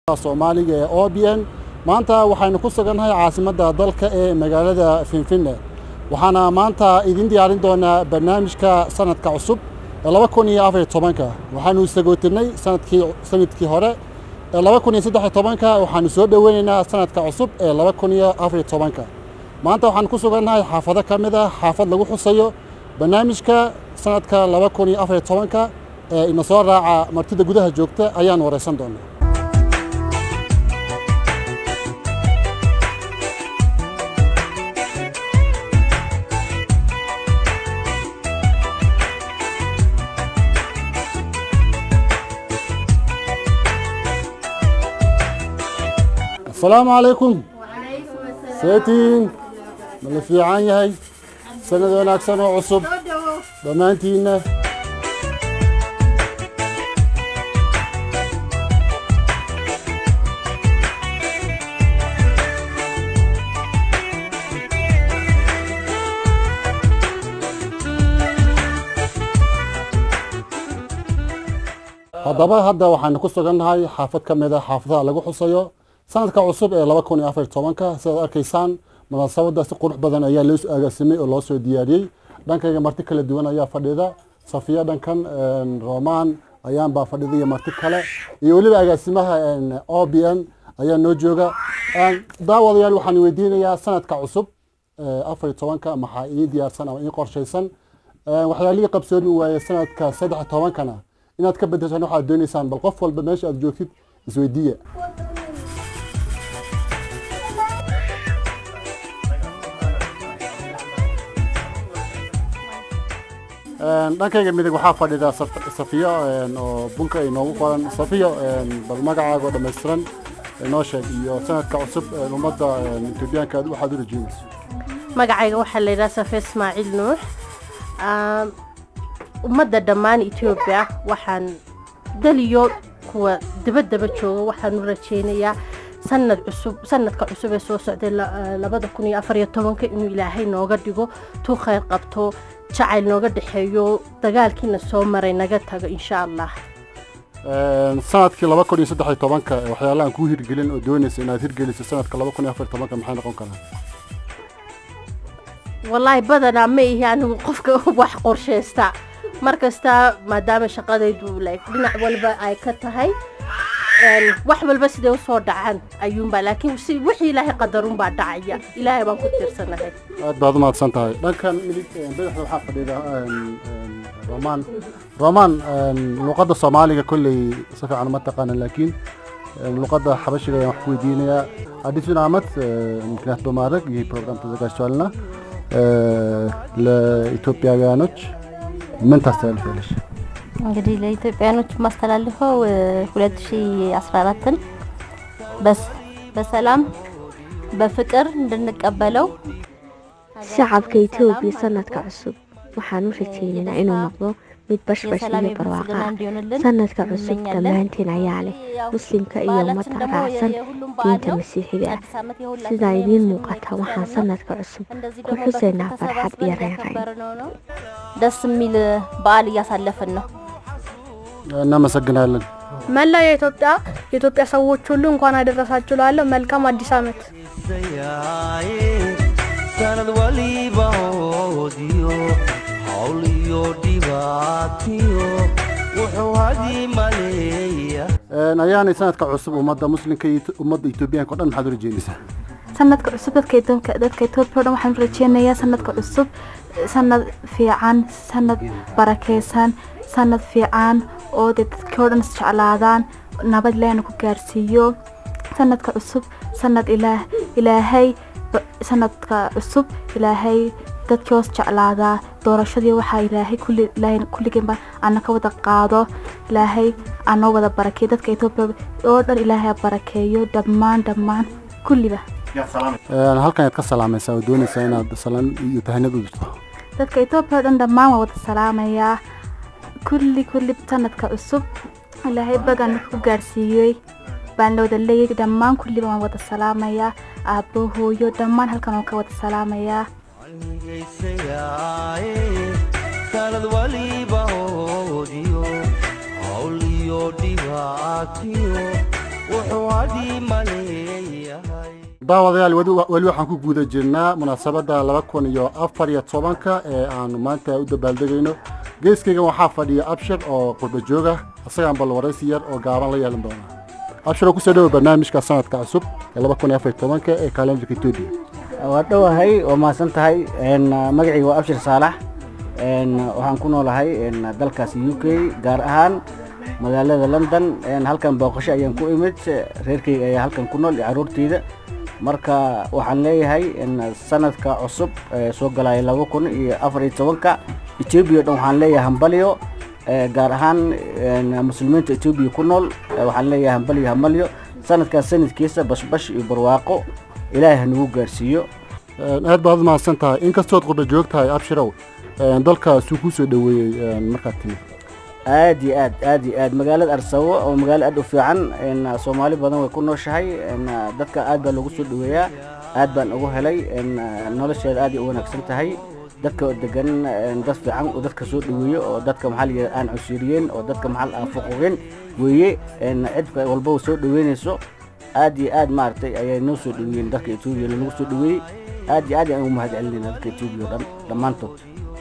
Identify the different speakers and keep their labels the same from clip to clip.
Speaker 1: soomaaliga ee o b n maanta waxaynu ku sugannahay caasimadda dalka ee magaalada finfinne waxaana maanta idin diyaarin doonaa barnaamijka sanadka cusub ee laba kun iyo afariyo tobanka waxaanu sagootirnay sanadkii sanadkii hore ee laba kun iyo saddex iyo tobanka waxaanu soo dhoweynaynaa sanadka cusub ee laba kun iyo afariyo tobanka maanta waxaan ku sugannahay xaafado ka mid ah xaafad lagu xusayo barnaamijka sanadka laba kun iyo afariyo tobanka ee ina soo raaca martida gudaha joogta ayaan wareysan doonaa asalaamu calaykum seetiin ma la fiican yahay sanad wanaagsan oo cusub dhammaantiinna haddaba hadda waxaanu ku sugannahay xaafad ka mid a xaafadaha lagu xusayo sanadka cusub ee laba kun iyo afar tobanka sidaad arkaysaan munaasabadda si qurux badan ayaa loo agaasimay oo loo soo diyaariyey dhankayga marti kala duwan ayaa fadhida safiya dhankan roman ayaan baa fadhida iyo marti kale iyo weliba agaasimaha o b n ayaa noo jooga daawadayaal waxaan weydiinayaa sanadka cusub afar iyo tobanka maxaa ii diyaarsan ama ii qorshaysan waxyaalihii qabsoomi waaye sanadka saddex tobankana inaad ka bedeshaan waxaad doonaysaan bal qof walba meesha aad joogtid isweydiiya dhankayga midig waxaa fadhida safiyo oo bunka ay noogu qoran safiyo bal magacaaga oo dhammaystiran noo sheeg iyo sanadka cusub ummadda etoobiyaanka waxaad u rajeynayso
Speaker 2: magacayga waxaa la yidhaha safe ismaaciil nuux ummadda dhammaan etoobiya waxaan daliyo kuwa dabaddaba jooga waxaan u rajeynayaa sanad cusub sanadka cusub ee soo socday labada kun iyo afariyo tobanka inuu ilaahay nooga dhigo tuu khayr qabto jacayl nooga dhexeeyo dagaalkiina soo maray naga tago insha allah
Speaker 1: sanadkii laba kun iyo saddex iyo tobanka waxyaalahan kuu hirgelin oo doonaysa inaad hirgeliso sanadka laba kun iyo afar tobanka maxay noqon karaan
Speaker 2: wallaahi badanaa ma ihi anigu qofka wax qorshaysta mar kasta maadaama shaqadaydu like dhinac walba ay ka tahay wax walba siday usoo dhacaan ayuunbaa laakiin si wixii ilaahay qadarunbaa dhacaya ilaahay baan ku tiirsanahay
Speaker 1: aad baad umahadsan tahay dhankan midig badaxda waxaa fadhida roman roman luqadda soomaaliga kolley si fiican uma taqaana laakiin luqadda xabashiga ayaan wax ku weydiinayaa አዲሱን ዓመት ምክንያት በማድረግ ይህ ፕሮግራም ተዘጋጅቷልና ለኢትዮጵያውያኖች ምን ታስተላልፊያለሽ?
Speaker 3: እንግዲህ ለኢትዮጵያኖች የማስተላልፈው 2014ን በሰላም በፍቅር እንድንቀበለው
Speaker 4: shacabka etoobiya sanadka cusub waxaan u rajeynaynaa inuu noqdo mid bashbash iyo barwaaqa ah sanadka cusub dhammaanteen ayaa leh muslimka iyo ummadda raacsan diinta masiixiga ah sidaa idiin muuqata waxaan sanadka cusub ku xusaynaa farxad iyo reerayn
Speaker 3: ደስ የሚል በዓል እያሳለፍን ነው።
Speaker 1: እናመሰግናለን።
Speaker 5: መላ የኢትዮጵያ የኢትዮጵያ ሰዎች ሁሉ እንኳን አደረሳችሁ ላለሁ መልካም አዲስ ዓመት።
Speaker 6: sanad waliba hoodiyo hawl iyo dhibaatiyo wuxuu hadii maleeya
Speaker 1: ayaanay sanadka cusub ummadda muslimka iyo ummadda etoobiyaanka o dhan maxaad u rajeynaysaa
Speaker 7: sanadka cusub dadka dadka etoobiya o dhan waxaan u rajeynayaa sanadka cusub sanad fiican sanad barakeysan sanad fiican oo dee dadkii o dhan isjeclaadaan nabad ilaahna ku gaarsiiyo sanadka cusub sanad ilaah ilaahay sanadka cusub ilaahay dadkii hoos jeclaadaa doorashadii waxaa ilaahay kulli ilaahay kulligeenba ana ka wada qaado ilaahay anoo wada barakeeyo dadka etoobiya oo dhan ilaahay barakeeyo dhammaan dhammaan kulliba
Speaker 1: halkan ayaad ka salaamaysaa oo doonaysaa inaad salaan iyo tahaniyad u dirto
Speaker 7: dadka etoobiya oo dhan dhammaan waa wada salaamayaa kulli kulli sanadka cusub ilaahay bagan ku gaarsiiyey baan la wada leeyay dhammaan kulliba waan wada salaamayaa aabbo hooyo dhammaan halkan waan ka wada salaamayaa
Speaker 6: geysayaaye sanad waliba hoodiyo hawl iyo dhibaatiyo wuxuu hadii maleeyahay
Speaker 1: daawadayaal weli- weli waxaan ku guda jirnaa munaasabadda laba kun iyo afar iyo tobanka ee aanu maanta u dabaaldegayno geeskaygan waxaa fadhiya abshir oo qurba jooga isagaan bal waraysi yar oo gaaban la yeelan doona abshir oo kusoo dhowo barnaamijka sanadka cusub ee laba kun iyo afar iyo tobanka ee kalendarka etoobiya
Speaker 8: waa dhowahay waa mahadsan tahay Een, magacayga waa abshir saalax Een, waxaan ku noolahay een, dalkaasi u k gaar ahaan magaalada london Een, halkan booqasho ayaan ku imid reerkayga ayaa halkan ku nool iyo caruurtayda marka waxaan leeyahay in sanadka cusub ee soo galaya laba kun iyo afar iyo tobanka etoobiya o dhan waxaan leeyahay hambalyo Ee, gaar ahaan een, muslimiinta etoobiya ku nool ee, waxaan leeyahay hambalyo hambalyo sanadkaas sanadkiisa bashbash iyo barwaaqo ilaahay ha nagu gaarsiiyo
Speaker 1: Een, aad baad u mahadsan tahay inkastood qurba joog tahay abshirow een, dalkaasuu kuu soo dhoweeyey een, markaad timid
Speaker 8: aad iyo aad aad iyo aad magaalada arsawo oo magaalo aad u fiican een, soomaali badan way ku nooshahay een, dadka aad baa lagu soo dhaweeyaa aad baan ugu helay een, nolosheeda aad ay u wanaagsan tahay dadka oo degan een, dad fiican oo dadka soo dhaweeyo oo dadka maxaa la yidhahda aan cusiriyeen oo dadka maxaa aan fuquqin weeye een, cid walba soo dhaweynayso aad iyo aad maaragtay ayay noo soo dhaweeyeen dadka etoobiya lagu soo dhaweeyey aad iyo aad ayaan ugu mahad celinayna dadka etoobiya oo dhan dhammaantood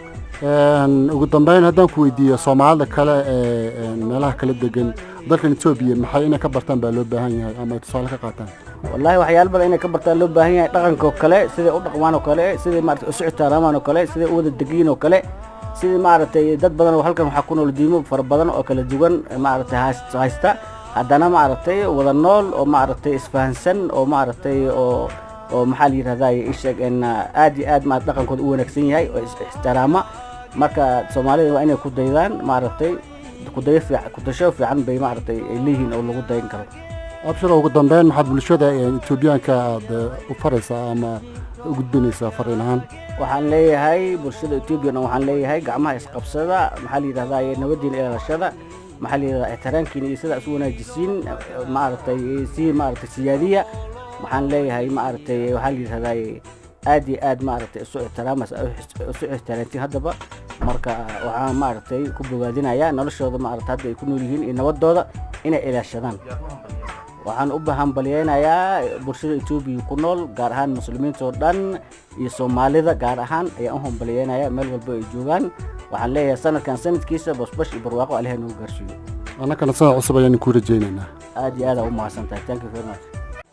Speaker 1: Een, ugu dambeyn haddaan ku weydiiyo soomaalida kale ee een, meelaha kala degan dalkan etoobiya maxay inay ka bartaan baa loo baahan yahay ama ay tusaale ka qaataan
Speaker 8: wallaahi waxyaalo badan inay ka bartaan loo baahan yahay dhaqanka oo kale siday u dhaqmaan oo kale siday maaragtay u socotaamaan oo kale siday u wada degiin oo kale sidii maaragtay dad badan oo halkan waxaa ku nool diimo fara badan oo kala duwan maaragtay hays- haysta haddana maaragtay wada nool oo maaragtay isfahansan oo maaragtay oo oo maxaa la yidhahdaa isheeg in aad iyo aad maaragtay dhaqankooda u wanaagsan yahay oo is ixtiraama marka soomaalida waa inay ku daydaan maaragtay kudayo fiican kudasho fiican bay maaragtay ay leeyihiin oo lagu dayan karo
Speaker 1: abshir ugu dambeyn maxaad bulshada een, etoobiyaanka aad eh, u faraysaa ama u gudbinaysaa fariin ahaan
Speaker 8: waxaan leeyahay bulshada etoobiya dhan waxaan leeyahay gacmaha isqabsada maxaa la yidhahdaa iyo nabadiina ilaalashada maxaa la yidhahdaa ixtiraamkiina iyo sidaa isu wanaajisiin maaragtay si maaragtay siyaadiya waxaan leeyahay maaragtay waxaa la yidhahdaa aad iyo aad maaragtay isu ixtiraamas isu ixtiraamtiin haddaba marka waxaan maaragtay ku bogaadinayaa noloshooda maaragtay hadda ay ku nool yihiin iyo nabadooda inay ilaashadaan waxaan u bahambalyeynayaa bulshada etoobiya ku nool gaar ahaan muslimiinta oo dhan iyo soomaalida gaar ahaan ayaan u hambalyeynayaa meel walba ay joogaan waxaan leeyahay sanadkan sanadkiisa basbash iyo barwaaqo aliha nagu gaarsiiyo
Speaker 1: annagana sanad cusub ayaan ku rajaynaynaa
Speaker 8: aad iyo aad aa u mahadsan tahay thank you very much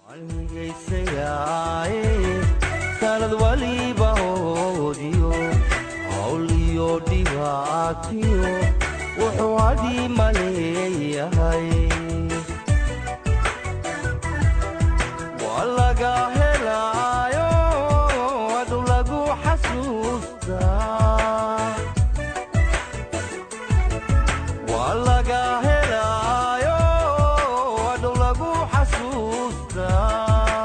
Speaker 6: halhigaysayaaye sanad waliba hoodiyo hawl iyo dhibaatiyo wuxuu hadii maleeyahay waa laga helaayo adu lagu xasuustaa waa laga helaayo adu lagu xasuustaa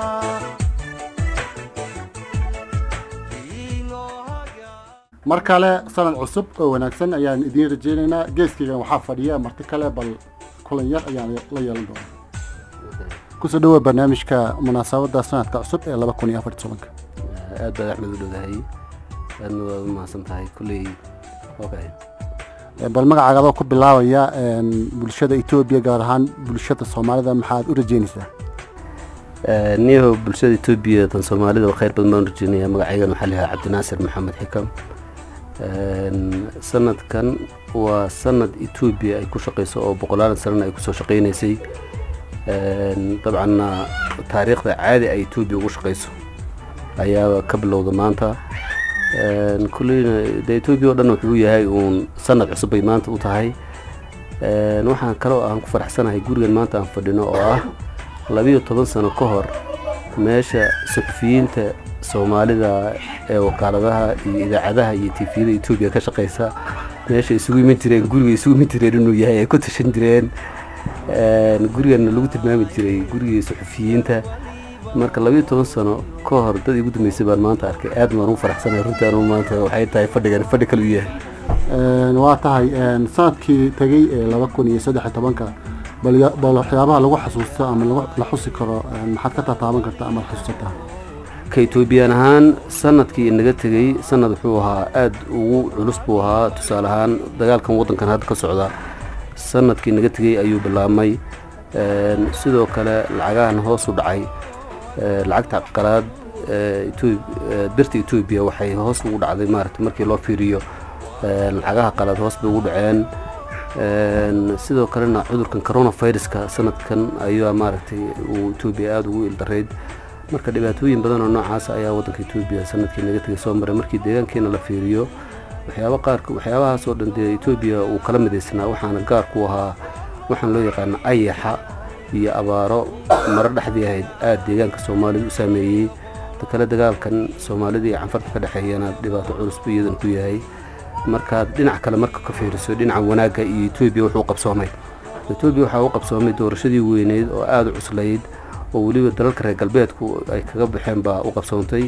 Speaker 1: mar kale sanad cusub oo wanaagsan ayaan idiin rajaynaynaa geeskaygan waxaa fadhiya marti kale bal kulan yar ayaan la yeelan doonaa kusoo dhawoa barnaamijka munaasabadda sanadka cusub ee laba kun iyo afar iyo tobanka
Speaker 9: aad baad axmed u dhowdahay aadna waa u mahadsan tahay kulley okay
Speaker 1: Ee, bal magacaaga adoo ku bilaabaya een, bulshada etoobiya gaar ahaan bulshada soomaalida maxaad u rajaynaysaa
Speaker 9: niyaho bulshada etoobiya tan soomaalida oo khayr badan baan u rajeynaya magacaygan waxaa la yidhaha cabdinaasir maxamed xikam Een, sanadkan waa sanad etoobiya ay ku shaqeyso oo boqolaalan sanana ay kusoo shaqeynaysay Een, dabcanna taariikhda caadi ay etoobiya ugu shaqeyso ayaa ka bilowda maanta Een, kulleyna de etoobiya oo dhan wuxuu yahay uun sanad cusub bay maanta u tahay Een, waxaan kaloo aan ku faraxsanahay gurigan maanta aan fadhino oo ah labiyo toban sano ka hor meesha suxufiyiinta soomaalida ee wakaaladaha iyo idaacadaha iyo tifiyada etoobiya ka shaqeysa meesha isugu iman jireen guriga isugu iman jireen inuu yahay ay ku tashan jireen Een, gurigana lagu tilmaami jiray gurigii suxufiyiinta marka labiyo toban sano ka hor dad igu dambeysay baan maanta arkay aad baan ugu faraxsanahay runtii anu maanta waxay tahay fadhigan fadhi kale u yahay
Speaker 1: Een, waa tahay een, sanadkii tegey ee laba kun iyo saddex iyo tobanka bal ya- bal waxyaabaha lagu xasuusto ama lagu- la xusi karo een, maxaad ka tataaban kartaa ama xasuusataa
Speaker 9: ka etoobiyaan ahaan sanadkii inaga tegey sanad wuxuu ahaa aad ugu culus buu ahaa tusaale ahaan dagaalkan waddankan hadda ka socda sanadkii inaga tegey ayuu bilaabmay Een, sidoo kale lacagahan hoos u dhacay ee, lacagta qalaad ee, Ethiop- ee, birta etoobiya waxay hoos ugu dhacday maaragtay markii loo fiiriyo ee, lacagaha qalaad hoos bay ugu dhaceen Een, sidoo kalena cudurkan coronaviruska sanadkan ayaa maaragtay uu etoobiya aada ugu ildarayd marka dhibaatooyin badan oo noocaas ayaa wadanka etoobiya sanadkii naga tegay soo maray markii deegaankeena la fiiriyo waxyaaba qaarka waxyaabahaas oo dhan dee etoobiya uu kala midaysnaa waxaana gaar ku ahaa waxaan loo yaqaana ayaxa iyo abaaro maro dhexdii ahayd aada deegaanka soomaalida u saameeyey ta kale dagaalkan soomaalida iyo canfarta ka dhexeeyana dhibaato culus buu iyadan ku yahay markaad dhinac kale marka ka fiiriso dhinaca wanaagga iyo etoobiya wuxuu qabsoomay etoobiya waxaa u qabsoomay doorashadii weyneyd oo aada u cuslayd oo weliba dalalka reer galbeedku ay kaga baxeen baa u qabsoontay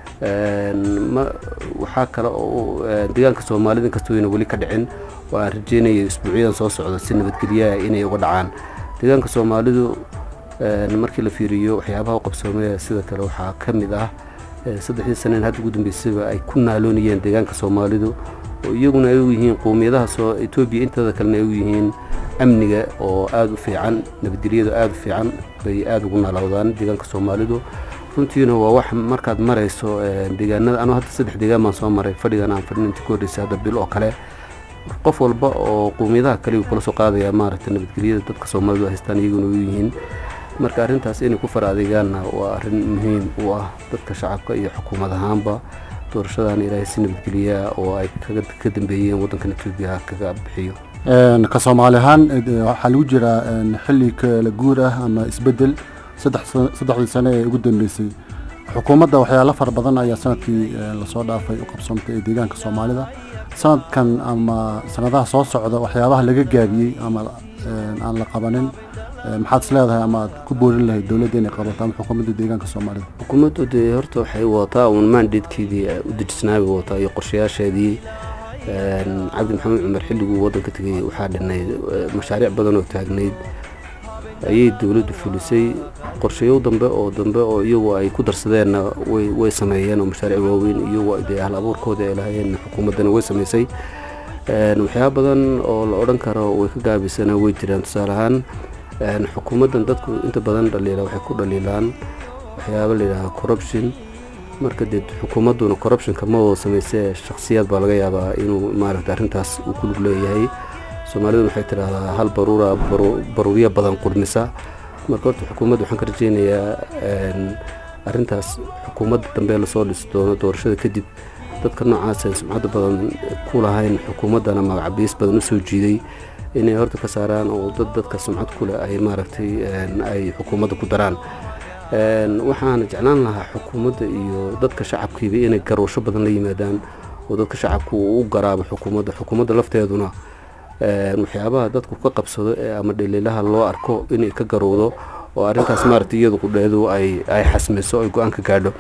Speaker 9: Een, ma- waxaa kale oo ee, deegaanka soomaalida inkastoo ayna weli ka dhicin oo aan rajeynaya isbuucyadan soo socda si nabadgelyaha inay uga dhacaan deegaanka soomaalidu een, markii la fiiriyo waxyaabaha u qabsoomaya sida kale waxaa ka mid ah ee, saddexdii saneen hadda ugu dambeysayba ay ku naaloonayeen deegaanka soomaalidu oo iyaguna ay u yihiin qowmiyadaha soo etoobiya inteeda kalena ay u yihiin amniga oo aada u fiican nabadgelyada aada u fiican bay aada ugu naalowdaan deegaanka soomaalidu runtiina waa wax markaad marayso ee, deegaanada anuu hadda saddex deegaan baan soo maray fadhigan aan fadhin inta ka horreysay hadda bil oo kale qof walba oo qowmiyadaha kale uu kula soo qaadaya maaragtay nabadgelyada dadka soomaalidu ay haystaan iyaguna u yihiin marka arrintaas inay ku fara adeegaanna waa arrin muhiim u ah dadka shacabka iyo xukuumad ahaanba doorashadan ilaahay si nabadgelyaa oo ay kaga ka dambeeyeen waddankan etoobiya kaga bixiyo
Speaker 1: Een, ka soomaali ahaan eh, waxaa lagu jiraa een, xilli kala guur ah ama isbedel saddex sa- saddexdii sane ee ugu dambeysay xukuumadda waxyaalo fara badan ayaa sanadkii eh, lasoo dhaafay u qabsoontay ee deegaanka soomaalida sanadkan ama sanadaha soo socda waxyaabaha laga gaabiyey ama een, aan la qabanin eh, maxaad is leedahay ama aad ku boorin lahayd dowladda inay qabato ama xukuumadda deegaanka soomaalida
Speaker 9: xukuumaddu dee horta waxay wadataa uun mandatekeedii u dejisnaa bay wadataa iyo qorshayaasheedii Een, cabdi maxamed cumar xilliguu waddanka tegay waxaa dhinayd eh, mashaariic badan oo taagnayd ayay dowladdu fulisay qorshayo dambe oo dambe oo iyagu ay ku darsadeenna way way sameeyeen oo mashaariic waaweyn iyagu ay dee hal abuurkooda ay lahaayeen xukuumaddana way samaysay Een, waxyaaba badan oo la odhan karo way ka gaabisana way jiraan tusaale ahaan een, xukuumaddan dadku inta badan dhaliila waxay ku dhaliilaan waxyaaba la yidhaaha corruption marka dee xukuumadduna corruptionka ma wada samaysee shakhsiyaad baa laga yaabaa inuu maaragta arrintaas uu ku lug leeyahay soomaaliduna waxay tidhaahdaa hal baruura baru- baruuryo badan qurmisa marka horta xukuumadda waxaan ka rajeynayaa een, arrintaas xukuumadda dambe lasoo dhisi doono doorashada kadib dadka noocaas ee sumcadda badan ku lahayn xukuumaddana magacabiis badan u soo jiiday inay horta ka saaraan oo dad dadka sumcad ku leh ay maaragtay een, ay xukuumadda ku daraan Een, waxaan jeclaan lahaa xukuumadda iyo dadka shacabkiiba inay garowsho badan la yimaadaan oo dadka shacabku uu u garaabo xukuumadda xukuumadda lafteeduna een, waxyaabaha dadku ka qabsado ee ama dhaliilaha loo arko inay ka garowdo oo arrintaas maaragtay iyadu qudheedu ay ay xasmiso ay go-aan ka gaadho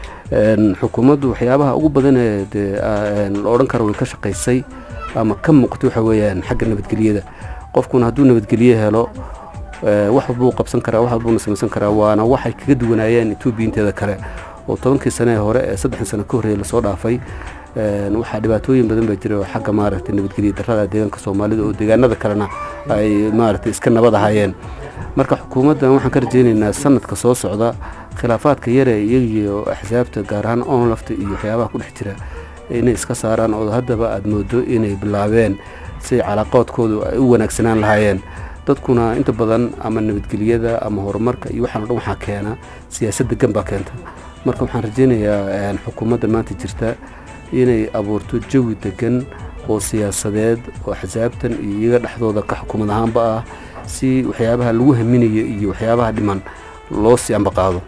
Speaker 9: Een, xukuumaddu waxyaabaha ugu badan ee dee aa- een, la odhan karo way ka shaqaysay ama ka muuqatay waxa weeyaan xagga nabadgelyada qofkuna hadduu nabadgelye helo ee, wax walbuu qabsan karaa wax walbuuna samaysan karaa waana waxay kaga duwanaayeen etoobiya inteeda kale oo tobankii sane ee hore ee saddexdii sano ka horreeyay lasoo dhaafay Een, waxaa dhibaatooyin badan baa jira oo xagga maaragtay nabadgelya darrada deegaanka soomaalida oo deegaanada kalena ay maaragtay iska nabad ahaayeen marka xukuumaddan waxaan ka rajeynaynaa sanadka soo socda khilaafaadka yare iyagiyo axsaabta gaar ahaan onlafta iyo waxyaabaha ku dhex jira inay iska saaraan oo haddaba aad moodo inay bilaabeen si calaaqoodkoodu ay u wanaagsanaan lahaayeen dadkuna inta badan ama nabadgelyada ama horumarka iyo waxaan o dhan waxaa keena siyaasad degan baa keenta marka waxaan rajeynayaa een, xukuumadda maanta jirta inay abuurto jawi degan oo siyaasadeed oo axsaabtan iyo iyaga dhexdooda ka xukuumad ahaanba ah si waxyaabaha lagu haminayo iyo waxyaabaha dhiman loo sii ambaqaado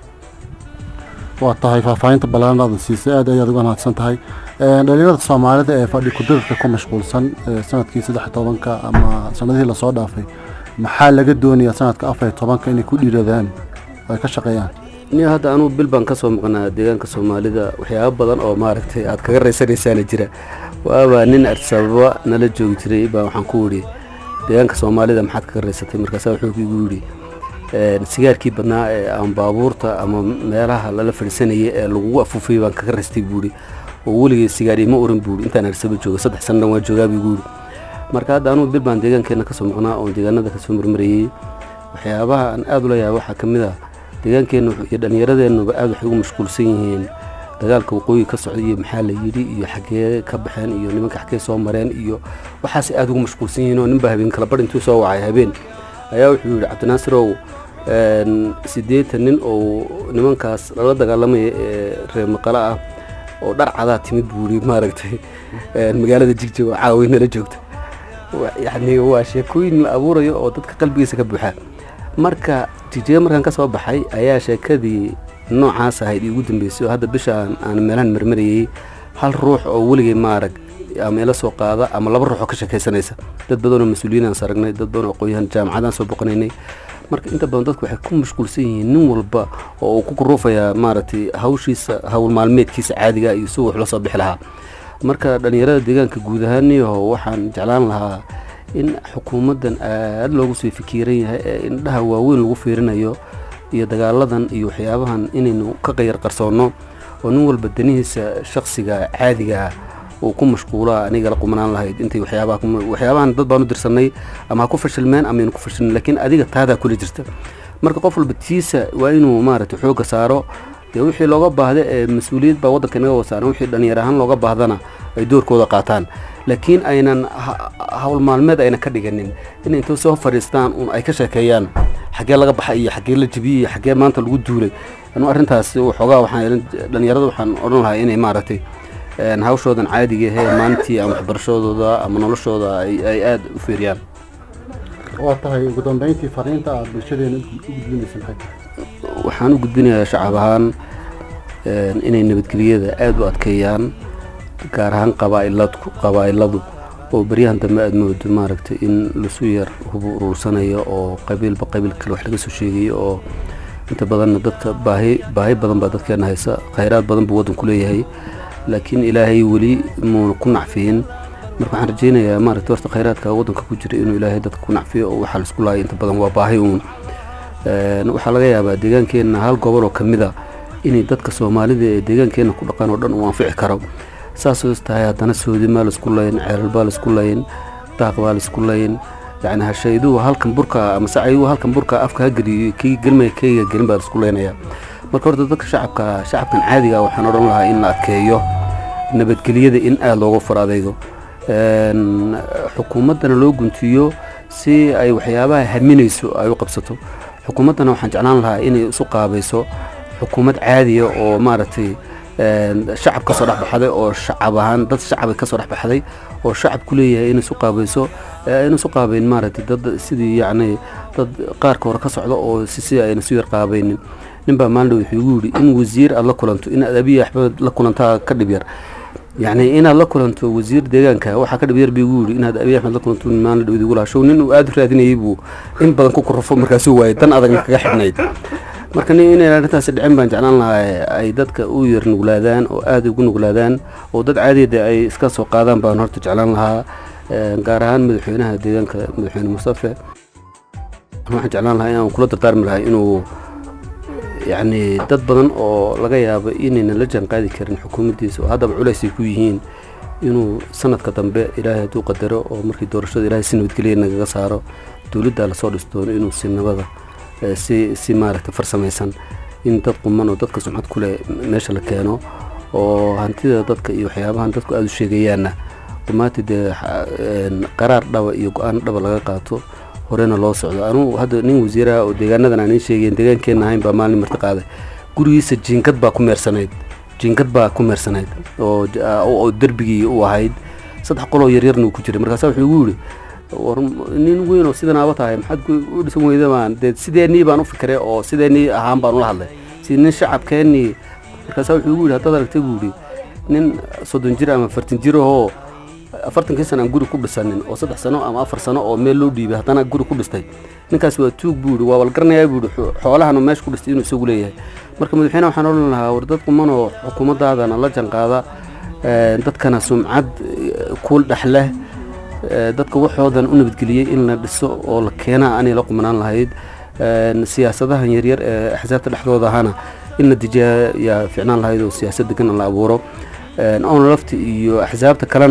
Speaker 1: waa tahay faahfaahinta ballaaran aadan siisay aad ayaad uga mahadsan tahay Een, dhalinyarada soomaalida ee fadhi kudirarka ku mashquulsan ee sanadkii saddex iyo tobanka ama sanadihii lasoo dhaafay maxaa laga doonayaa sanadka afar iyo tobanka inay ku dhiiradaan oo ay ka shaqeeyaan
Speaker 9: niyo hadda anugu bil baan kasoo maqnaa deegaanka soomaalida waxyaaba badan oo maaragtay aad kaga raysanaysaana jira waaba nin arsababa nala joogi jiray baa waxaan ku idhi deegaanka soomaalida maxaad kaga raysatay markaasaa wuxuu igu yidhi een, sigaarkii badnaa ee aan baabuurta ama meelaha lala fadhiisanayay ee lagugu afuufayay baan kaga raystay buuri oo weligay sigaar ima oran buuri intaan arsaba jooga saddex sanna waan joogaa buu yidhi marka hadda anugu bil baan deegaankeena kasoo maqnaa oon deegaanada kasoo marmarayey waxyaabaha aan aada ula yaaba waxaa ka mid ah deegaankeenna wuxuu- iyo dhallinyaradeennuba aada waxay ugu mashquulsan yihiin dagaalka waqooyi ka socda iyo maxaa la yidhi iyo xaggee ka baxeen iyo nimanka xaggee soo mareen iyo waxaasay aada ugu mashquulsan yihiin oo ninba habeen kala bar intuu soo wacay habeen ayaa wuxuu yidhi cabdinaasirow een, siddeetan nin oo nimankaas lala dagaalamaya ee reer maqale ah oo dhar cadaa timid buu yidhi maaragtay een, magaalada jigjig oo caawi nala joogta Wa- yacni waa sheekooyin la abuurayo oo dadka qalbigiisa ka buuxa marka jigjiga markaan ka soo baxay ayaa sheekadii noocaas ahayd iigu dambeysay oo hadda bishaan aan meelahan marmarayay hal ruux oo weligay maarag ama ila soo qaada ama laba ruux oo ka sheekaysanaysa dad badan oo mas-uuliyiin aan saragnay dad badan oo aqoonyahan jaamacadaan soo boqonaynay marka inta badan dadku waxay ku mashquulsan yihiin nin walba oo uu ku kuruufayaa maaragtay hawshiisa hawl maalmeedkiisa caadiga iyo si wax la soo bixi lahaa marka dhallinyarada deegaanka guud ahaaniyaho waxaan jeclaan lahaa in xukuumaddan aada loogu sii fikiran yahay ee indhaha waaweyn lagu fiirinayo iyo dagaaladan iyo waxyaabahan inaynu ka qayar qarsoonno oo nin walba danihiisa shakhsiga caadiga ah uu ku mashquulaa aniga la qumanaan lahayd intay waxyaabaha ku- waxyaabahan dad baan u dirsanay ama ha ku fashilmeen ama aynu ku fashilin laakiin adiga taadaa kula jirta marka qof walba tiisa waa inuu maaragtay xoogga saaro dee wixii looga baahda ee mas-uuliyad baa waddanka inaga wasaaran wixii dhallinyar ahaan looga baahdana ay doorkooda qaataan laakiin aynan ha- hawl maalmeed ayna ka dhiganin in intay soo fadhiistaan un ay ka sheekeeyaan xaggee laga baxay iyo xaggee la jebiyey iyo xaggee maanta lagu duulay anu arrintaas waxoogaa waxaan dhallinyarada waxaan odhan lahaa inay maaragtay een, hawshoodan caadiga ahee maalintii ama waxbarashadooda ama noloshooda ay ay aada u fiiriyaan
Speaker 1: waa tahay ugu dambeyntii fariinta aad bulshadeena u gudbinaysa maxay tahay
Speaker 9: waxaan u gudbinayaa shacab ahaan een, inay nabadgelyada aada u adkeeyaan gaar ahaan qabaa'iladku qabaa'iladu oo beryahan dambe aada moodo maaragtay in lasu yar hubu uruursanayo oo qabiilba qabiil kale wax laga soo sheegayo oo inta badanna dadka baahi baahi badan baa dadkeena haysa khayraad badan buu waddanku leeyahay laakiin ilaahay weli muuna ku nacfiyin marka waxaan rajaynayaa maaragtay horta khayraadka waddanka ku jira inuu ilaahay dadka ku nacfiyo oo waxaa laisku laayay inta badan waa baahi uun Een, waxaa laga yaabaa deegaankeenna hal gobol oo ka mid a inay dadka soomaalida ee deegaankeenna ku dhaqan oo dhan uu anfici karo saasoo is tahay haddana soodimaa laisku layin ceelal baa laisku layin daaq baa laisku layin yacni hashayduhu halkan burka ama sacayduhu halkan burka afka ha geliyo kii gelmaya keyga gelin baa laisku laynaya marka horta dadka shacabka shacabkan caadiga ah waxaan odhan lahaa in la adkeeyo nabadgelyada in aada looga far adaygo Een, xukuumaddana loo guntiyo si ay waxyaabaha haminayso ay u qabsato xukuumaddana waxaan jeclaan lahaa inay isu qaabayso xukuumad caadiya oo maaragtay een, shacab ka soo dhex baxday oo shacab ahaan dad shacab ka soo dhex baxday oo shacab ku leeyahay inay isu qaabayso ee ayna isu qaabayn maaragtay dad sidii yacni dad qaarka hore ka socda oo si si ayna isu yar qaabaynin ninbaa maalin dhow wuxuu igu yidhi in wasiir aad la kulanto in aad abiy axmed la kulantaa ka dhib yar yacni inaad la kulanto wasiir deegaanka waxaa ka dhib yar buu igu yidhi inaad abiy axmed la kulanto maalin dhow idigu lahaa show nin uu aada u raadinayay buu in badan ku kurufo markaasuu waayay dan adagna kaga xidhnayd marka nin inay arrintaasi dhicin baan jeclaan lahaa ay dadka u yar nuglaadaan oo aada ugu nuglaadaan oo dad caadiyada ay iska soo qaadaan baan horta jeclaan lahaa Een, gaar ahaan madaxweynaha deegaanka madaxweyne mustafe waxaan jeclaan lahaa inaan kula dardaarmi lahaa inuu yacni dad badan oo laga yaabo inaynan la jaanqaadi karin xukuumaddiisa oo haddaba culays ay ku yihiin inuu sanadka dambe ilaahay hadduu qadaro oo markii doorashada ilaahay si nabadgelya nagaga saaro dowladda lasoo dhis doono inuu si nabada eh, si si maaragtay farsamaysan in dad quman oo dadka sumcad ku leh meesha la keeno oo hantida dadka iyo waxyaabahan dadku aada u sheegayaanna rumaantii dee xa- een, qaraar dhaba iyo go-aan dhaba laga qaato horena loo socdo anugu hadda nin wasiiraha oo deegaanadan aan ii sheegayn deegaankeenna ahayn baa maalin marti qaaday gurigiisa jiingad baa ku meersanayd jiingad baa ku meersanayd oo j- aa- oo oo derbigii u ahayd saddex qoloo yaryarna uu ku jiray markaasa wuxuu igu yidhi war nin weyn oo sidan aaba tahay maxaad ku- u dhisan weyda baan dee sideenii baan u fikiray oo sideenii ahaan baan ula hadlay si nin shacabkeennii markaasa wuxuu igu yidhi haddaad aragtay buu yidhi nin soddon jir ama afartan jir ahoo afartankii sana aan guri ku dhisanin oo saddex sano ama afar sano oo meel loo dhiibay haddana guri ku dhistay ninkaas waa tuug buu yidhi waa walgaranayaa buu yidhi xo- xoolahanu meesha ku dhistay inuu isagu leeyahay marka madaxweyne waxaan odhan lahaa war dad quman oo xukuumaddaadana la janqaada een, dadkana sumcad eh, ku dhex leh eh, dadka waxoodan u nabadgeliyey in la dhiso oo la keenaa anay la qumanaan lahayd Een, siyaasadahan yaryar ee axsaabta dhexdooda ahana in la dejiyaa yaa ficnaan lahayd oo siyaasad degan la abuuro Een, oona lafti iyo axsaabta kalena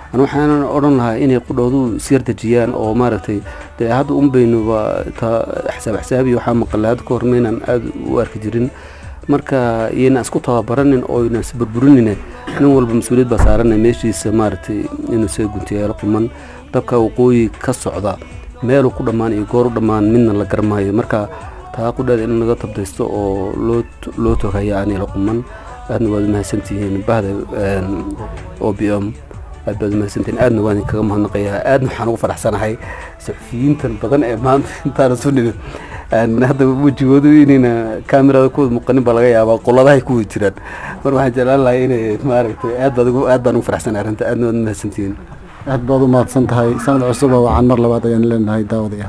Speaker 9: an waxaanan odhan lahaa inay qudhoodu isyar dejiyaan oo maaragtay dee hadda un baynuba ta xisaab xisaabiyo waxaa maqalay hadda ka hor maynaan aada u arki jirin marka iyana isku tababaranin oo yna isburburinine nin walba mas-uuliyad baa saaranay meeshiisa maaragtay inuu isaga guntiyaalo quman dabka waqooyi ka socda meeluu ku dhammaan iyo goor u dhammaan midna la garmaayo marka taa qudheeda in laga tabdaysto oo loo loo togaya aanila quman aadna waad umahadsantihiin bahda o b m aad baad umahadsantihiin aadna waan idinkaga mahadnaqayaa aadna waxaan ugu faraxsanahay saxufiyiintan badan ee maanta intaana soo nimid hadda wejigoodu inayna kamerada kuwada muuqanin baa laga yaabaa qoladahay ku wada jiraan mar waxaan jeclaan lahay inay maaragtay aad baad ugu aad baan ugu faraxsanahay arrinta aadna waad umahadsantihiin
Speaker 1: aad baad u mahadsan tahay sanad cusub oo wacan mar labaad ayaan leenahay daawadayaal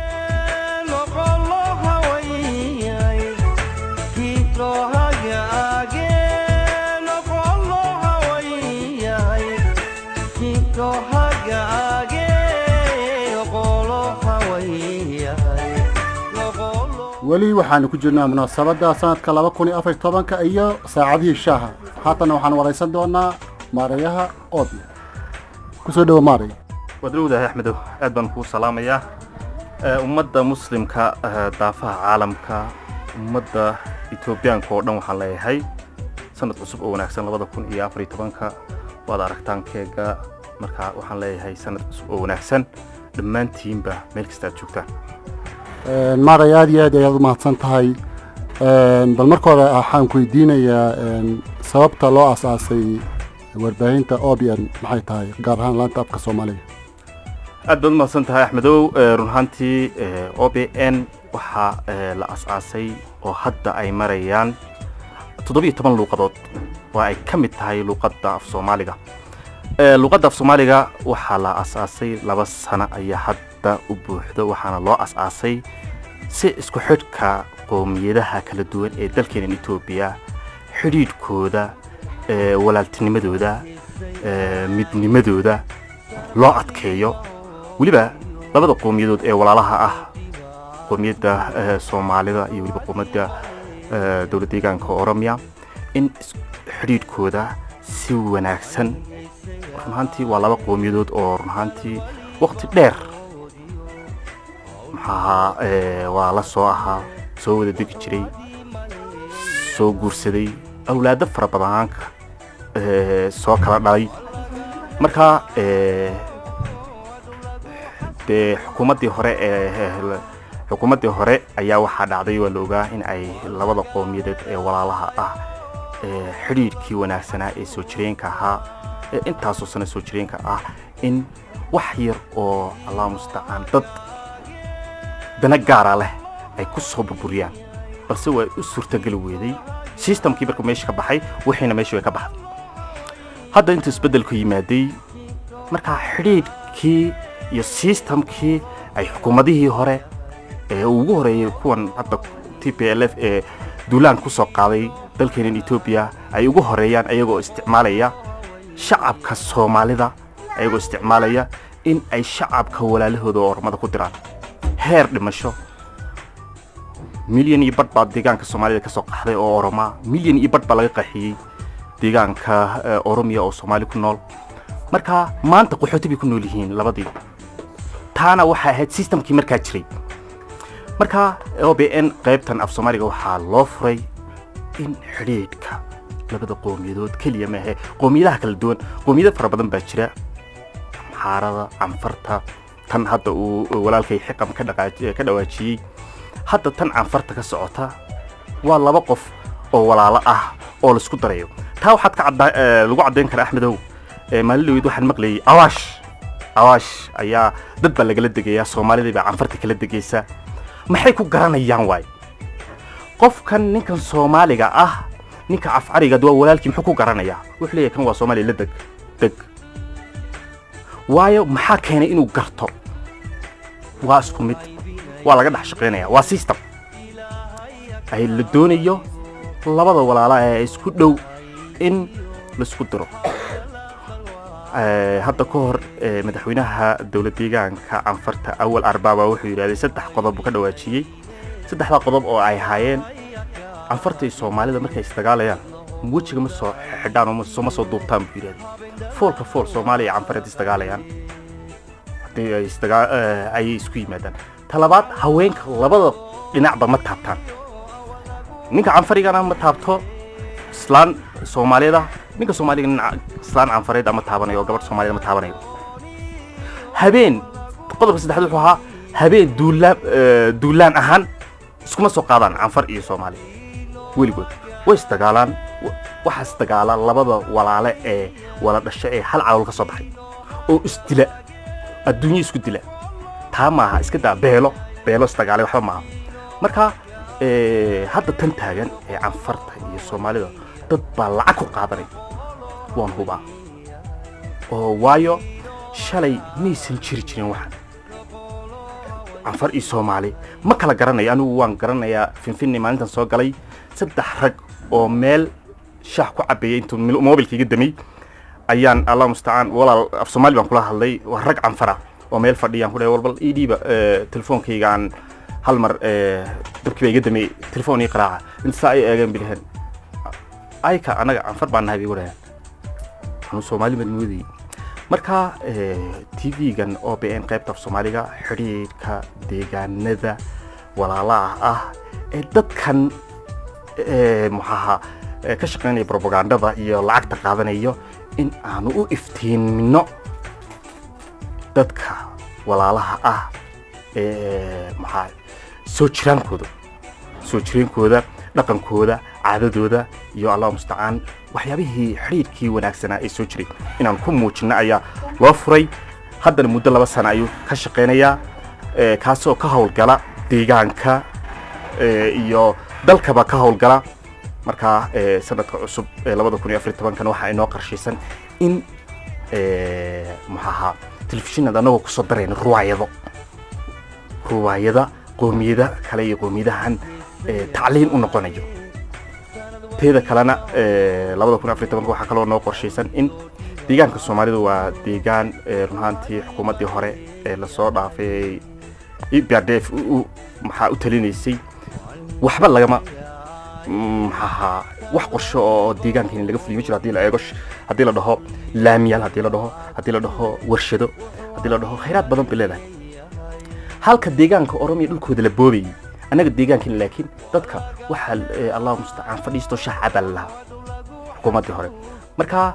Speaker 1: weli waxaanu ku jirnaa munaasabadda sanadka laba kun iyo afar iyo tobanka iyo saacadihii shaaha haatanna waxaan waraysan doonaa maarayaha oodle kusoo dhowo maaray
Speaker 10: waad dhowdahay axmedow aad baan kuu salaamayaa ummadda muslimka daafaha caalamka ummadda etoobiyaanka oo dhan waxaan leeyahay sanad cusub oo wanaagsan labada kun iyo afar iyo tobanka waad aragtaan keega marka waxaan leeyahay sanad cusub oo wanaagsan dhammaantiinba meel kasta aad joogtaan
Speaker 1: maaray aad iyo aad ayaad u mahadsan tahay bal marka hore waxaan ku weydiinayaa sababta loo asaasay warbaahinta obian maxay tahay gaar ahaan laanta afka soomaaliga
Speaker 10: aad baad umahadsan tahay axmedow run ahaantii o b n waxaa la as-aasay oo hadda ay marayaan toddobiyo toban luuqadood oo ay ka mid tahay luuqadda af soomaaliga luuqadda af soomaaliga waxaa la as-aasay laba sano ayaa hadda u buuxdo waxaana loo as-aasay si isku xidhka qoomiyadaha kala duwan ee dalkeenan etoobiya xidhiidhkooda walaaltinimadooda midnimadooda loo adkeeyo weliba labada qowmiyadood ee walaalaha ah qowmiyadda soomaalida iyo weliba qowmiyadda dowlad deegaanka oromiya in xidhiidhkooda si wanaagsan run ahaantii waa laba qowmiyadood oo run ahaantii waqti dheer maxaahaa waa la soo ahaa soo wada degi jiray soo guursaday awlaado fara badanaanka soo kala dhalay marka dee xukuumaddii hore ee xukuumaddii hore ayaa waxaa dhacday waa la ogaa in ay labada qowmiyadeed ee walaalaha ah xidhiidhkii wanaagsanaa ee soo jireenka ahaa ee intaasoo sano soo jireenka ah in wax yar oo allah mustacaan dad dana gaara leh ay ku soo burburiyaan balse waa u suurtageli weeday sistamkii markuu meesha ka baxay wixiina meesha way ka baxday hadda intuu isbeddelku yimaaday markaa xidhiidhkii iyo sistamkii ay xukuumadihii hore ee ugu horeeyey kuwan hadda t p l f ee duulaan ku soo qaaday dalkeenan etoobiya ay ugu horeeyaan ayagoo isticmaalaya shacabka soomaalida ayagoo isticmaalaya in ay shacabka walaalahooda oo ormada ku diraan heer dhimasho milyan iyo badh baa deegaanka soomaalida ka soo qaxday oo oromaa milyan iyo badh baa laga qaxiyey deegaanka oromiya oo soomaali ku nool marka maanta qaxooti bay ku nool yihiin labadii taana waxay ahayd sistamkii markaa jiray marka o b n qaybtan af soomaaliga waxaa loo furay in xidhiidhka labada qowmiyadood keliya maahe qowmiyadaha kala duwan qowmiyado fara badan baa jira xaarada canfarta tan hadda uu walaalkay xiqam ka dhawaajiyey hadda tan canfarta ka socota waa laba qof oo walaalo ah oo laisku darayo taa waxaad ka lagu caddayn karaa axmedow maalin dhaweyd waxaan maqlayay awaash awaash ayaa dad baa lagala degayaa soomaalidii baa canfarta kala degaysa maxay ku garanayaan waay qofkan ninkan soomaaliga ah ninka cafcariga waa walaalkii muxuu ku garanayaa wuxuu leeyahay kan waa soomaaliya la deg deg waayo maxaa keenay inuu garto waa isku mid waa laga dhex shaqaynaya waa system ay la doonayo labada walaala ee isku dhow in laisku diro hadda ka hor madaxweynaha dowlad deegaanka canfarta awal arbaaba wuxuu yidhahday saddex qodob buu ka dhawaajiyey saddexdaa qodob oo ay ahaayeen canfarta iyo soomaalida markay isdagaalayaan wejiga ma soo xidhaan oo ma soo- ma soo duubtaan buu yidhahday foolka fool soomaaliya iyo canfareed isdagaalayaan haddii ay isdagaa- eh, ayay isku yimaadaan talabaad haweenka labada dhinacba ma taabtaan ninka canfarigana ma taabto islaan soomaaliyeed ah ninka soomaaliga nin islaan canfareed ma taabanayo oo gabadh soomaaliyeed ma taabanayo habeen qodobka saddexaad wuxuu ahaa habeen duulaan eh, duulaan ahaan iskuma soo qaadaan canfar iyo soomaali weligood way isdagaalaan wa- waxaa isdagaala labada walaale ee wala dhasho ee hal calool ka soo baxay oo isdila adduunyo isku dila taa maaha iska daa beelo beelo isdagaalay waxba maaha marka eh, hadda tan taagan ee canfarta iyo soomaalida dad baa lacag ku qaadanay waan hubaa oo waayo shalay maysan jiri jirin waxan canfar iyo soomaali ma kala garanayo anigu waan garanayaa finfinni maalintan soo galay saddex rag oo meel shaah ku cabeeyay intuu mil- moobilka iga damay ayaan allah mustacaan walaal af soomaali baan kula hadlay waa rag canfara oo meel fadhiyaan ku dhahay walbal ii dhiiba eh, telefoonkayga aan hal mar eh, dabkii baa iga damay telefoon ii qaraaca inta saa ay eegeen bilaheen ayka anaga canfar baan nahay bay wadhaheen anu soomaali baan moodayay marka tv-gan o b n qaybta af soomaaliga xidhiidhka deegaanada walaalaha ah ee dadkan eh, maxaaha eh, ka shaqaynaya propagandada iyo lacagta qaadanayo in aanu u iftiimino dadka walaalaha ah ee maxaa soo jiraankooda soo jireenkooda dhaqankooda caadadooda iyo allah mustacaan waxyaabihii xidhiidhkii wanaagsanaa ee soo jiray inaan ku muujino ayaa loo furay haddana muddo laba sana ayuu ka shaqaynayaa eh, kaasoo ka howlgala deegaanka eh, iyo dalkaba ka howlgala markaa eh, sanadka cusub ee labada kun iyo afar iyo tobankan waxaa inoo qarshaysan in eh, maxaaha telefishinada anagoo kusoo darayna ruwaayado ruwaayada qoomiyada kale iyo qoomiyadahan eh, tacliin u noqonayo teeda kalena eh, labada kun iyo afar iyo tobanka waxaa kaloo noo qorshaysan in deegaanka soomaalidu waa deegaan eh, run ahaantii xukuumaddii hore ee lasoo dhaafay e b r d f u- u- maxaa u talinaysay waxba lagama mm, maxaaha wax qorsho oo deegaankeeni laga fuliyo ma jiro haddii la eego sh- haddii la dhaho laamiyaal haddii la dhaho haddii la dhaho warshado haddii la dhaho khayraad badan bay leedahay halka deegaanka oromiya dhulkooda la boobayay annaga deegaankeena laakiin dadka waxaa eh, allahu mustacaan fadhiisto shax cabaa la lahaa xukuumaddii hore marka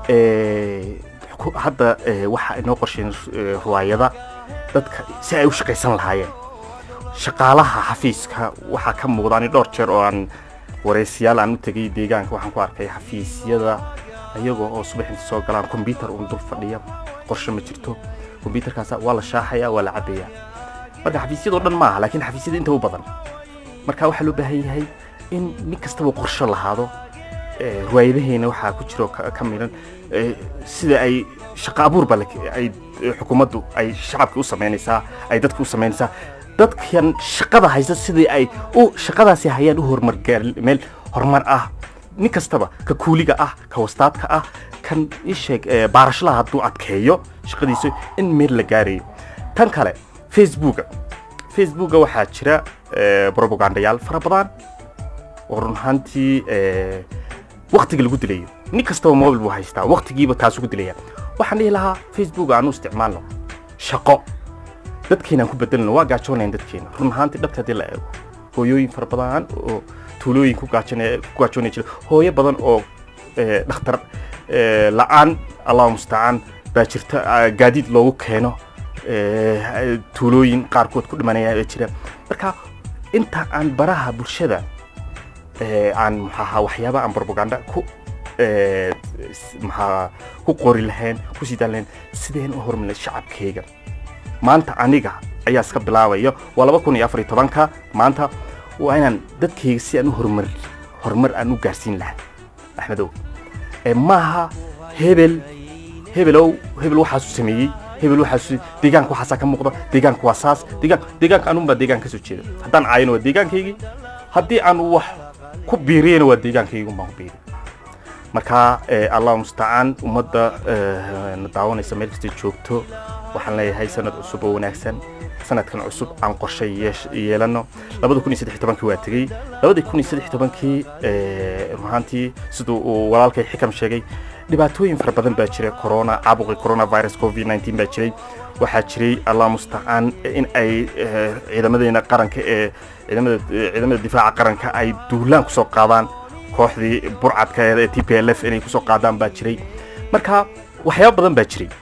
Speaker 10: eh, xuku- hadda eh, waxa inoo qorsheen eh, ruwaayada dadka si ay u shaqaysan lahaayeen shaqaalaha xafiiska waxaa ka muuqda ani dhowr jeer oo aan waraysiyaal aan u tegay deegaanka waxaan ku arkay xafiisyada ayagoo oo subaxinta soo galaan kombyutar uun dul fadhiya qorshe ma jirto kombyutarkaas waa la shaaxaya waa la cabaya marka xafiisyadoo dhan maaha laakiin xafiisyada inta u badan marka waxaa loo baahan yahay in nin kastaba qorshe lahaado Eh, ruwaayadaheena waxaa ku jiro ka ka midhan eh, sida ay shaqo abuur ba lak- ay eh, xukuumaddu ay shacabka u samaynaysaa ay dadka u samaynaysaa dadkan shaqada haysta sidii ay u shaqadaasi hayaan u horumar gaar meel horumar ah nin kastaba ka kuuliga ah ka wastaadka ah kan isheeg eh, baarashalaha hadduu adkeeyo shaqadiisa in meel la gaarayo tan kale facebooka facebooka waxaa jira eh, propagandayaal fara badan oo run ahaantii eh, waktiga lagu dilayo nin kastaba mobil buu haystaa waktigiiba taas ugu dilaya waxaan dhihi lahaa facebook aanu isticmaalno shaqo dadkeenaan ku bedelno waa gaajoonayn dadkeena run ahaantii dhabta haddii la eego hooyooyin fara badan oo tuulooyin ku gaajoonaya ku gaajoonaya jira hooyo badan oo eh, dhakhtar eh, la-aan allahu mustacaan baa jirta ah, gaadiid loogu keeno eh, tuulooyin qaarkood ku dhimanaya ee jira marka inta aan baraha bulshada eh, aan maxaaha waxyaaba aan propaganda ku eh, s- maxaa ku qori lahayn ku sii daan lahayn sideen u hormarin shacabkayga maanta aniga ayaa iska bilaabayo waa laba kun iyo afar iyo tobanka maanta waa inaan dadkayga si aan u horumar horumar aan u gaarsiin lahaa axmedow ee maaha hebel hebelow hebel waxaasu sameeyey hebel waxaasu deegaanka waxaasaa ka muuqda deegaanka waa saas deegaan deegaanka anun baa deegaan ka soo jeeda haddaan caayano waa deegaankaygii haddii aan wax ku biiriyana waa deegaankaygii un baan ku biiri marka eh, allah mustacaan ummadda eh, na daawanaysa meel kastay joogto waxaan leeyahay sanad cusub oo wanaagsan sanadkan cusub aan qorshe yeesh- yeelano labada kun iyo saddex iyo tobankii waa tegey labada kun iyo saddex iyo tobankii eh, run ahaantii siduu uu walaalkay xikam sheegay dhibaatooyin fara badan baa jiray corona caabuqii coronavirus covid 19 baa jiray waxaa jiray allah mustacaan in ay eh, ciidamadeena qaranka ee ciidamada ciidamada difaaca qaranka ay duulaan kusoo qaadaan kooxdii burcadka ee t p l f inay kusoo qaadaan baa jiray marka waxyaabo badan baa jiray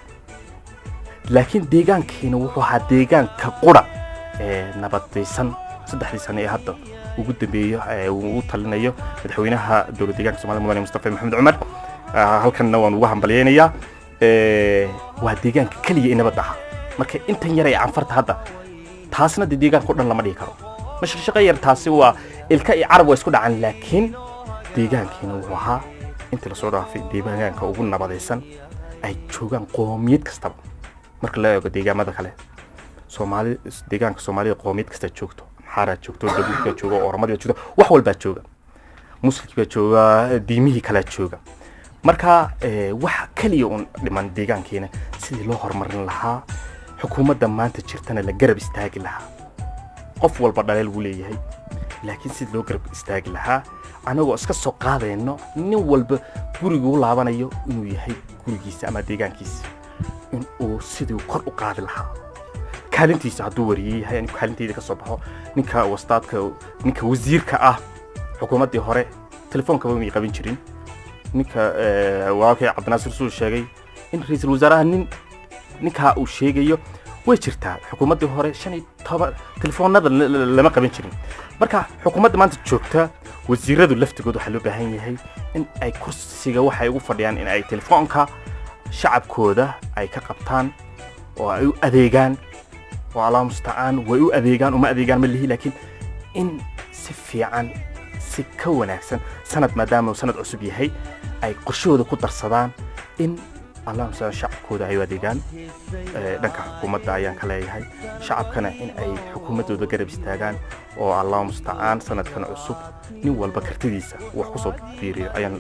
Speaker 10: laakiin deegaankeena wuxuu ahaa deegaanka qura ee nabadaysan saddexdii sane ee hadda ugu dambeeyo ee uu u talinayo madaxweynaha dowlad deegaanka soomaalida mudane mustafa maxamed cumar Ah, halkanna waan uga hambalyaynayaa Eh, waa deegaanka keliya ee nabadda ahaa marka intan yar ee canfarta hadda taasna dee deegaanka o dhan lama dhigi karo mashaqshaqo yar taasi waa ilka iyo carab waa isku dhacan laakiin deegaankiina wuxuu ahaa intii lasoo dhaafay deegaanka ugu nabadaysan ay joogaan qoomiyad kastaba marka la eego deegaamada kale soomaali deegaanka soomaalida qoomiyad kasta joogto maxaaraa joogto dabuud baa jooga oromadii baa joogta wax walbaa jooga muslimkii baa jooga diimihii kalaa jooga marka eh, waxa keliya un dhiman deegaankeena sidii loo horumarin lahaa xukuumadda maanta jirtana la garab istaagi lahaa qof walba dhaleel wuu leeyahay laakiin sidii loo garab istaagi lahaa anagoo iska soo qaadayno nin walba guriguu laabanayo inuu yahay gurigiisa ama deegaankiisa in uu sidii kor u qaadi lahaa kaalintiisa hadduu wariyey yahay anigu kaalinteyda ka soo baxo ninka wastaadka ninka wasiirka ah xukuumaddii hore telefoonkaba may qaban jirin ninka eh, walaalkay cabdinaasir suu sheegay in ra-iisul wasaaraha nin ninkaa uu sheegayo way jirtaa xukuumaddii hore shan iyo toban telefoonada la- la- lama qaban jirin marka xukuumadda maanta joogta wasiiradu laftigood waxaa loo baahan yahay in ay kursiga waxay ugu fadhiyaan in ay telefoonka shacabkooda ay ka qabtaan oo ay u adeegaan oo allah mustacaan way u adeegaan uma adeegaan ma lihi laakiin in si fiican si ka wanaagsan sanad maadaama uu sanad cusub yahay ay qorshahooda ku darsadaan in allah mustacaan shacabkooda ay u adeegaan Eh, dhanka xukuumadda ayaan ka leeyahay shacabkana in ay xukuumaddooda garab istaagaan oo allah mustacaan sanadkan cusub nin walba kartidiisa wax kusoo biiriyo ayaan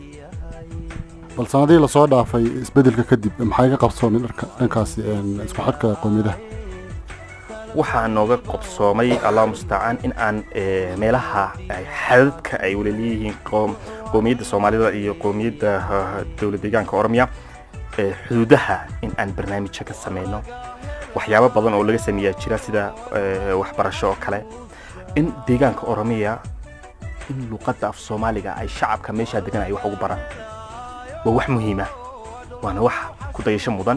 Speaker 1: bal sanadihii lasoo dhaafay isbedelka kadib maxay ka qabsoomay dharka dhankaasi een, isku xidhka qowmiyadaha
Speaker 10: waxaa nooga qobsoomay allah mustacaan in aan eh, meelaha ay xadadka ay wala leeyihiin qoom- qowmiyadda soomaalida iyo qowmiyadda ah, dowlad deegaanka oromiya eh, xuduudaha in aan barnaamijyo ka sameyno waxyaabo badan oo laga sameeyaa jira sida eh, waxbarasho oo kale in deegaanka oromiya in luqadda af soomaaliga ay shacabka meeshaa degan ay wax ugu baraan waa wax muhiima waana wax ku dayasho mudan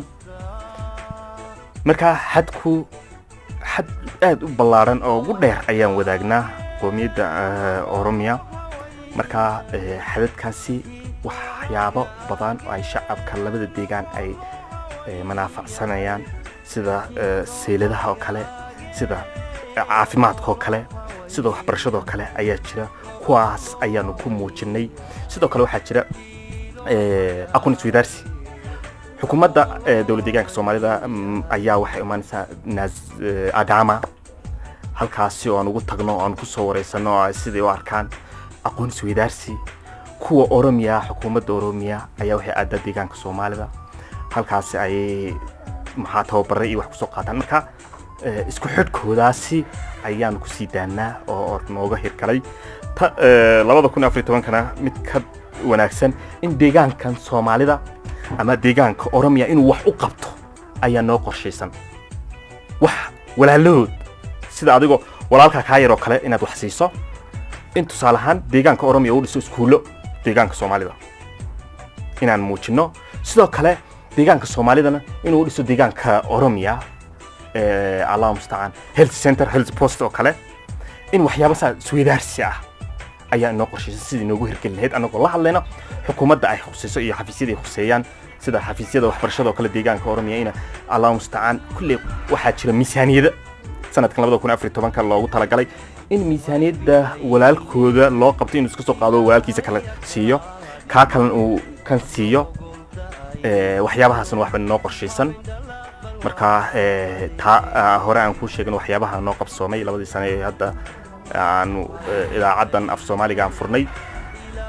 Speaker 10: marka xadku xad aad u ballaaran oo ugu dheer ayaan wadaagnaa qoomiyadda eh, oromiya marka eh, xadadkaasi waxyaabo badan oo ay shacabka labada deegaan ay eh, manaafacsanayaan sida eh, seyladaha oo kale sida eh, caafimaadka oo kale sida waxbarashada oo kale ayaa jira kuwaas ayaanu ku muujinay sidoo kale waxaa jira eh, aqoon isweydaarsi xukuumadda eh, dowlad deegaanka soomaalida mm, ayaa waxay imaanaysaa Naz- eh, adama halkaasi oo aan ugu tagno oo aan ku soo wareysano oo ay sidai u arkaan aqoon isweydaarsi kuwa oromiya xukuumadda oromiya ayaa waxay aadaa deegaanka soomaalida halkaasi ayay maxaa tababare iyo wax kusoo qaataan marka eh, isku xidhkoodaasi ayaan kusii daanaa oo oo nooga hirgalay ta eh, labada kun iyo afar iyo tobankana mid ka wanaagsan in deegaankan soomaalida ama deegaanka oromiya inuu wax u qabto ayaa noo qorshaysan wax walaalahood sida adigoo walaalkaa kaa yaroo kale inaad wax siiso in tusaale ahaan deegaanka oromiya uu dhiso iskuullo deegaanka soomaalida inaan muujino sidoo kale deegaanka soomaalidana inuu dhiso deegaanka oromiya eh, allahu mustacaan health center health post oo kale in waxyaaba saa isweydaarsi ah ayaa inoo qorshaysan sidii inoogu hirgeli lahayd annagoo la hadlayno xukuumadda ay khusayso iyo xafiisyada ay khuseeyaan sida xafiisyada waxbarashada oo kale deegaanka oromiya ina allahu mustacaan kulley waxaa jira miisaaniyada sanadkan labada kun afar iyo tobanka loogu talagalay in miisaaniyadda walaalkooda loo qabto inuu iska soo qaado oo walaalkiisa kale siiyo kaa kalena uu kan siiyo Eh, waxyaabahaasna waxba noo qorshaysan marka eh, taa ah, hore aan kuu sheegin waxyaabaha noo qabsoomay labadii sane ee hadda aanu eh, idaacaddan af soomaaliga aan furnay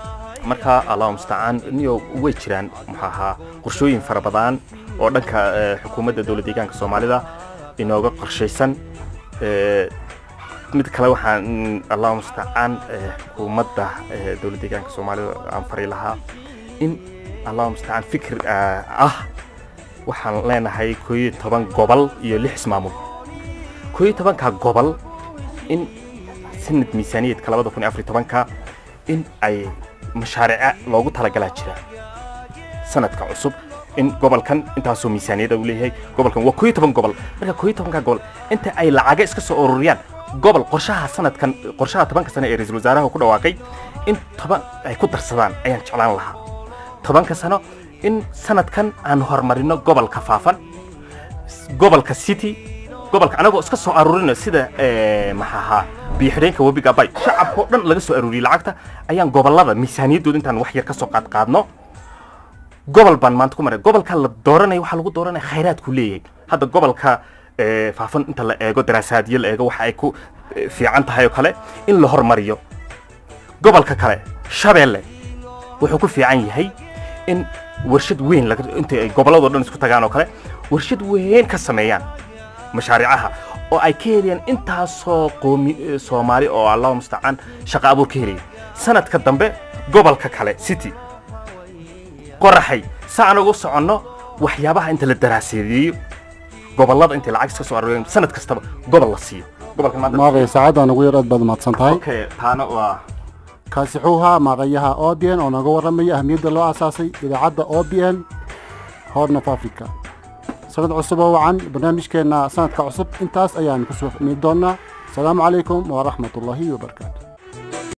Speaker 10: marka allahu mustacaan niyo way jiraan muxuu ahaa qorshooyin fara badan oo dhanka eh, xukuumadda dowlad deegaanka soomaalida inooga qorshaysan Eh, mid kale waxaan mm, allahu mustacaan eh, xukuumadda eh, dowlad deegaanka soomaalida aan fari lahaa in allahu mustacaan fikir ah ah waxaan leenahay koo iyo toban gobol iyo lix ismaamul koo iyo tobanka gobol in sanad miisaaniyadka labada kun iyo afar iyo tobanka in ay mashaariica loogu talagalaa jira sanadka cusub in gobolkan intaasoo miisaaniyada uu leeyahay gobolkan waa koo iyo toban gobol marka koo iyo tobanka gobol inta ay lacaga iska soo ururiyaan gobol qorshaha sanadkan qorshaha tobanka sano ee ra-iisul wasaaraha ku dhawaaqay in toban ay ku darsadaan ayaan jeclaan lahaa tobanka sano in sanadkan aan horumarino gobolka faafan gobolka city gobolka anagoo iska soo aruurina sida eh, maxaa ahaa biyo xidheenka webiga bay shacabka oo dhan laga soo aruuriyey lacagta ayaan gobolada miisaaniyaddooda intaan wax yar ka soo qaad qaadno gobol baan maanta ku maray gobolka la dooranaya waxaa lagu dooranaya khayraadku leeyahay hadda gobolka eh, faafan inta la eego daraasaadyo la eego waxa ay ku eh, fiican tahay oo kale in la hormariyo gobolka kale shabeelle wuxuu ku fiican yahay in warshad weyn laga inta ay gobolladoo dhan isku tagaan oo kale warshad weyn ka sameeyaan mashaariicaha oo ay ka helayaan intaasoo qoomi eh, soomaali oo allahu mustacaan shaqo abuur ka helaya sanadka dambe gobolka kale city qoraxay sa aan ugu soconno waxyaabaha inta la daraaseedeeyo gobollada inta lacag iska soo arooriyaan sanad kastaba gobol la siiyo gobolkan maanta
Speaker 1: maaqay saacadda nagu yar aad baad mahadsan tahay
Speaker 10: okay taana waa
Speaker 1: kaasi wuxuu ahaa maaqayaha o b n oo nooga warramaya ahmiyadda loo aasaasay idaacadda o b n horn of africa sanad cusub oo wacan barnaamijkeenna sanadka cusub intaas ayaan kusoo fahmi doonaa asalaamu calaykum waraxmat ullaahi wabarakaatu